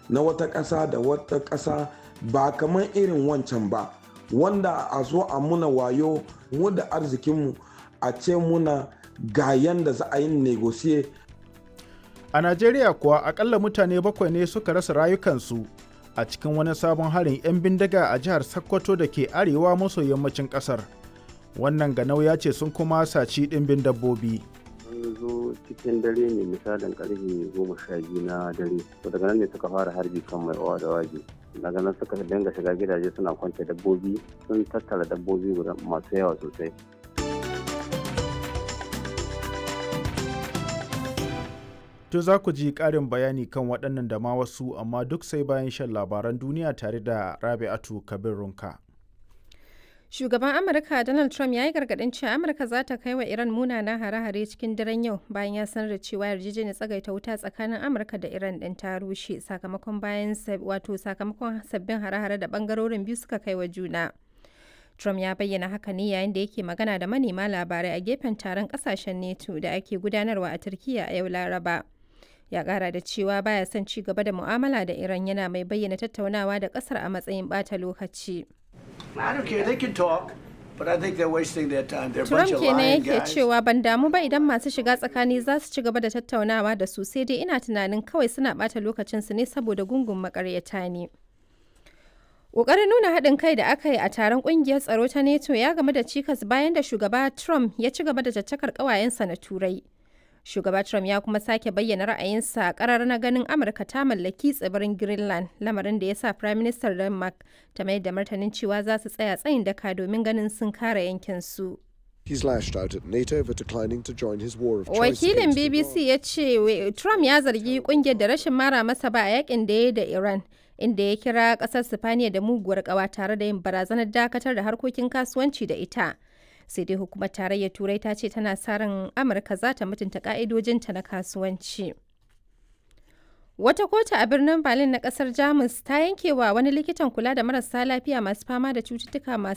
na wata ƙasa da wata ƙasa ba kamar irin wancan ba wanda a zo a muna wayo mu da arzikinmu a ce muna ga yanda za a yi negosiye A Najeriya kuwa akalla mutane bakwai ne suka rasa rayukansu a cikin wani sabon harin 'yan bindiga a jihar Sokoto da ke arewa maso yammacin ƙasar. Wannan ganau ya ce sun kuma saci ɗimbin dabbobi. sun zo cikin dare ne misalin karfe goma sha biyu na dare to daga nan ne suka fara harbi kan mai owa da waje daga nan suka dinga shiga gidaje suna kwance dabbobi sun tattara dabbobi guda masu yawa sosai To za ku ji ƙarin bayani kan waɗannan da ma wasu amma duk sai bayan shan labaran duniya tare da Rabi'atu Kabir Runka. Shugaban Amurka Donald Trump ya yi gargaɗin cewa Amurka za ta kai wa Iran munanan hare-hare cikin daren yau bayan ya sanar da cewa yarjejeniyar tsagaita wuta tsakanin Amurka da Iran ɗin ta rushe sakamakon bayan wato sakamakon sabbin hare-hare da ɓangarorin biyu suka kai wa juna. Trump ya bayyana haka ne yayin da yake magana da manema labarai a gefen taron ƙasashen NATO da ake gudanarwa a Turkiyya a yau Laraba. Ya ƙara da cewa baya son ci gaba da mu'amala da Iran yana mai bayyana tattaunawa da ƙasar a matsayin ɓata lokaci. I don't care. They can talk, but I think they're wasting their time. They're a Trump bunch of kenan lying yake guys. cewa ban damu ba idan masu shiga tsakani za su ci gaba da tattaunawa da su sai dai ina tunanin kawai suna ɓata lokacinsu ne saboda gungun makaryata ne. Ƙoƙarin nuna haɗin kai da aka yi a taron ƙungiyar tsaro ta NATO ya game da cikas bayan da shugaba Trump ya ci gaba da caccakar ƙawayensa na Turai. Shugaba Trump ya kuma sake bayyana ra'ayinsa ƙarar na ganin Amurka ta mallaki tsibirin Greenland, lamarin da ya sa Prime Minister Denmark ta mai da martanin cewa za su tsaya tsayin daka domin ganin sun kare yankinsu. He's lashed out at NATO for declining to join his war of choice Wakilin against BBC Iran. ya ce we- Trump ya zargi kungiyar da rashin mara masa ba a yakin da ya yi da Iran, inda ya kira kasar Sifaniya da muguwar kawa tare da yin barazanar dakatar da harkokin kasuwanci da ita. Sai dai hukumar tarayyar Turai ta ce tana sa ran Amurka za ta mutunta ka'idojinta na kasuwanci. Wata kotu a birnin Berlin na kasar Jamus ta yanke wa wani likitan kula da marasa lafiya masu fama da cututtuka masu